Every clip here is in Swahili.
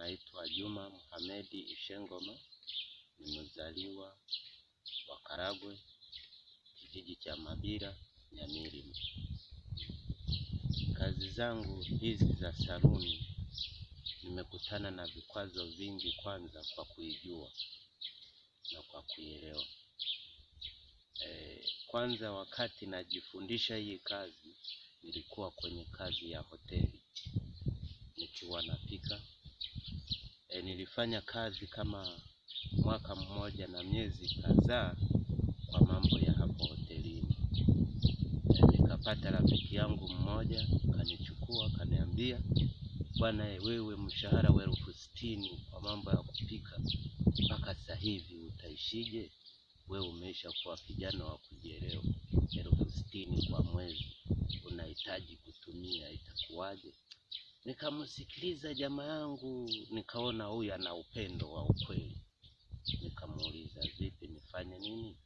naitwa Juma Muhamedi Ishengoma, nimezaliwa wa Karagwe, kijiji cha Mabira, Nyamilima. Kazi zangu hizi za saluni nimekutana na vikwazo vingi, kwanza kwa kuijua na kwa kuielewa. E, kwanza wakati najifundisha hii kazi nilikuwa kwenye kazi ya hoteli nikiwa napika. E, nilifanya kazi kama mwaka mmoja na miezi kadhaa kwa mambo ya hapo hotelini. E, nikapata rafiki yangu mmoja kanichukua kaniambia, bwana e, wewe mshahara wa elfu sitini kwa mambo ya kupika mpaka sasa hivi utaishije? Wewe umeisha kuwa kijana wa kujielewa, elfu sitini kwa mwezi unahitaji kutumia, itakuwaje? Nikamsikiliza jamaa yangu, nikaona huyu ana upendo wa ukweli. Nikamuuliza, vipi, nifanye nini?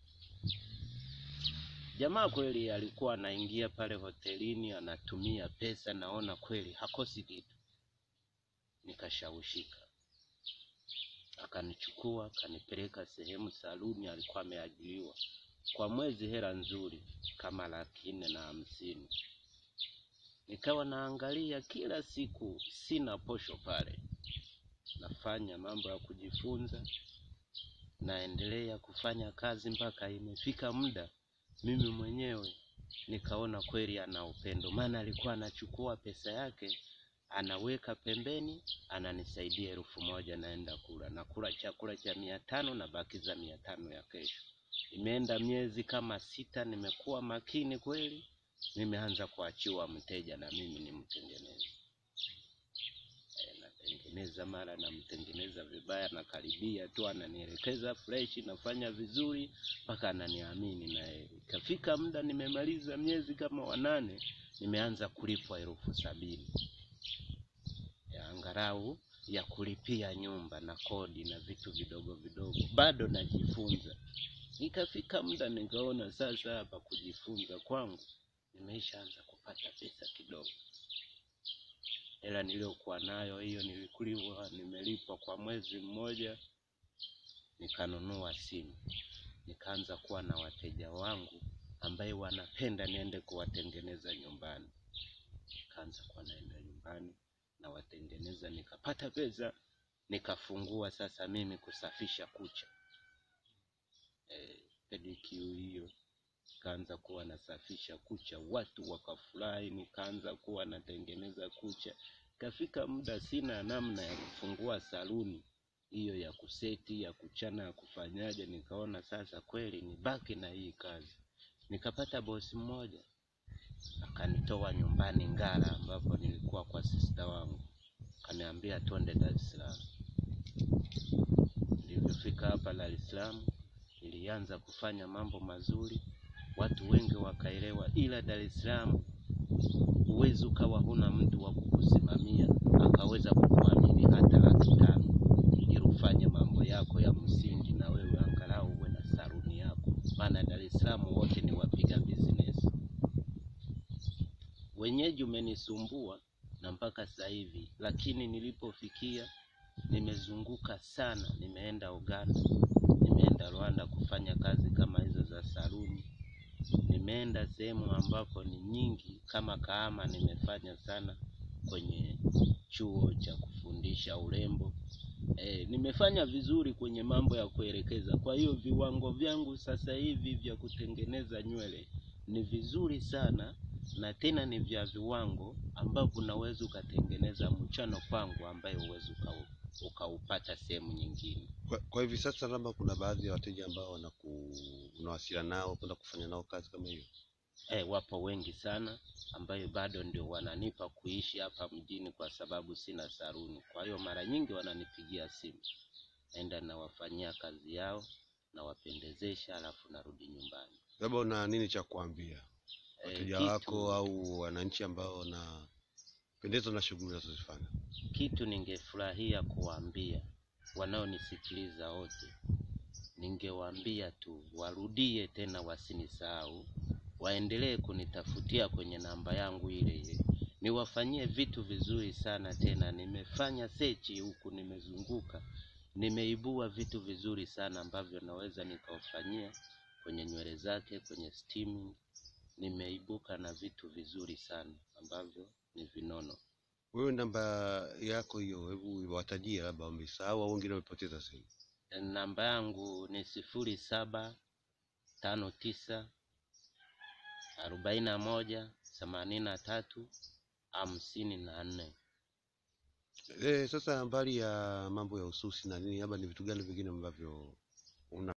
Jamaa kweli alikuwa anaingia pale hotelini anatumia pesa, naona kweli hakosi kitu. Nikashawishika, akanichukua akanipeleka sehemu saluni, alikuwa ameajiriwa kwa mwezi, hela nzuri kama laki nne na hamsini. Nikawa naangalia kila siku, sina posho pale, nafanya mambo ya kujifunza, naendelea kufanya kazi mpaka imefika muda mimi mwenyewe nikaona kweli ana upendo, maana alikuwa anachukua pesa yake anaweka pembeni, ananisaidia elfu moja naenda kula, nakula chakula cha mia tano na bakiza mia tano ya kesho. Imeenda miezi kama sita, nimekuwa makini kweli, nimeanza kuachiwa mteja na mimi nimtengeneze. E, natengeneza mara namtengeneza vibaya, nakaribia tu ananielekeza fresh, nafanya vizuri mpaka ananiamini, na ikafika muda nimemaliza miezi kama wanane, nimeanza kulipwa elfu sabini ya angalau ya kulipia nyumba na kodi na vitu vidogo vidogo, bado najifunza. Ikafika muda nikaona sasa hapa kujifunza kwangu nimeishaanza kupata pesa kidogo. Hela niliyokuwa nayo hiyo nilikuliwa, nimelipwa kwa mwezi mmoja, nikanunua simu, nikaanza kuwa na wateja wangu ambaye wanapenda niende kuwatengeneza nyumbani. Nikaanza kuwa naenda nyumbani nawatengeneza, nikapata pesa, nikafungua sasa mimi kusafisha kucha e, pedicure hiyo nikaanza kuwa nasafisha kucha, watu wakafurahi, nikaanza kuwa natengeneza kucha. Ikafika muda sina namna ya kufungua saluni hiyo ya kuseti ya kuchana ya kufanyaje, nikaona sasa kweli nibaki na hii kazi. Nikapata bosi mmoja akanitoa nyumbani Ngara, ambapo nilikuwa kwa sista wangu, akaniambia twende Dar es Salaam. Nilivyofika hapa Dar es Salaam, nilianza kufanya mambo mazuri, watu wengi wakaelewa, ila Dar es Salaam huwezi ukawa huna mtu wa kukusimamia akaweza kukuamini hata laki tano ili ufanye mambo yako ya msingi, na wewe angalau uwe na saluni yako, maana Dar es Salaam wote ni wapiga business. Wenyeji umenisumbua na mpaka sasa hivi, lakini nilipofikia nimezunguka sana, nimeenda Uganda, nimeenda Rwanda kufanya kazi kama hizo za saluni, nimeenda sehemu ambapo ni nyingi kama Kahama, nimefanya sana kwenye chuo cha kufundisha urembo. E, nimefanya vizuri kwenye mambo ya kuelekeza. Kwa hiyo viwango vyangu sasa hivi vya kutengeneza nywele ni vizuri sana, na tena ni vya viwango ambavyo unaweza ukatengeneza mchano kwangu ambaye uwezi ukaupata sehemu nyingine. Kwa, kwa hivi sasa labda kuna baadhi ya wateja ambao wanaku unawasiliana nao kwenda kufanya nao kazi kama hiyo? E, wapo wengi sana ambayo bado ndio wananipa kuishi hapa mjini kwa sababu sina saluni. Kwa hiyo mara nyingi wananipigia simu, naenda nawafanyia kazi yao, nawapendezesha, alafu narudi nyumbani. Labda una nini cha kuambia E, wateja kitu- wako au wananchi ambao wanapendezwa na shughuli unazozifanya? kitu ningefurahia kuwaambia wanaonisikiliza wote, ningewaambia tu warudie tena, wasinisahau, waendelee kunitafutia kwenye namba yangu ile ile niwafanyie vitu vizuri sana tena. Nimefanya sechi huku, nimezunguka, nimeibua vitu vizuri sana ambavyo naweza nikawafanyia kwenye nywele zake, kwenye steaming. Nimeibuka na vitu vizuri sana ambavyo ni vinono. Wewe namba yako hiyo, hebu watajie, labda wamesahau au wengine wamepoteza simu. Namba yangu ni sifuri saba tano tisa arobaini na moja themanini na tatu hamsini na nne. Eh, sasa mbali ya mambo ya ususi na nini, labda ni vitu gani vingine ambavyo una